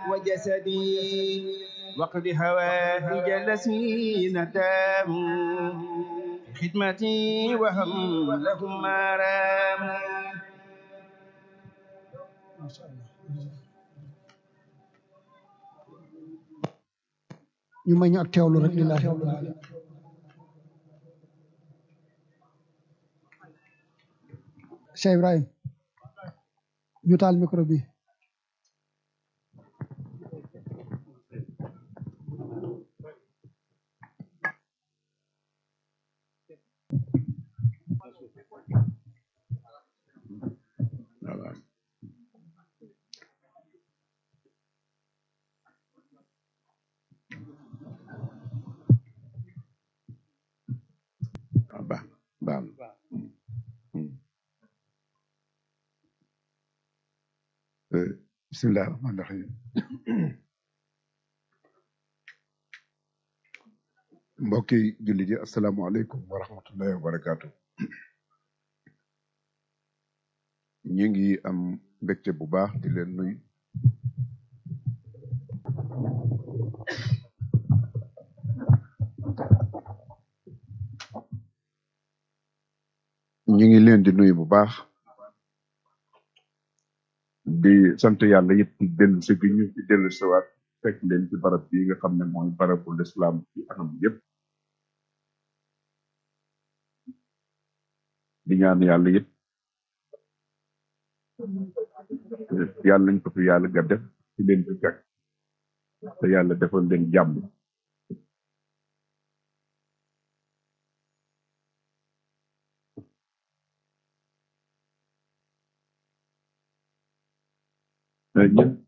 وجسدي واقض هوائج الذين تاموا خدمتي وهم لهم ما راموا macha allah ñu may ñu ak teewlu rek lillahi rabbil alamin Cheikh Ibrahim ñu taal micro bi voilà ah baax baax na Hmm. Euh, bismillah rahmaan rahim mbokki jullit yi asalaamaaleykum wa rahmatullahi wa barakaatu ñu ngi am mbégte bu baax di leen nuyu ñu ngi leen di nuyu bu baax di sant yàlla it ci dellu si bi ñu ci dellu siwaat fekk leen ci barab bi nga xam ne mooy barabu lislaam ci anam yépp di ñaan yàlla it yàlla nañ ko fi yàlla ga def ci leen ci fekk te yàlla defal leen jàmm ñun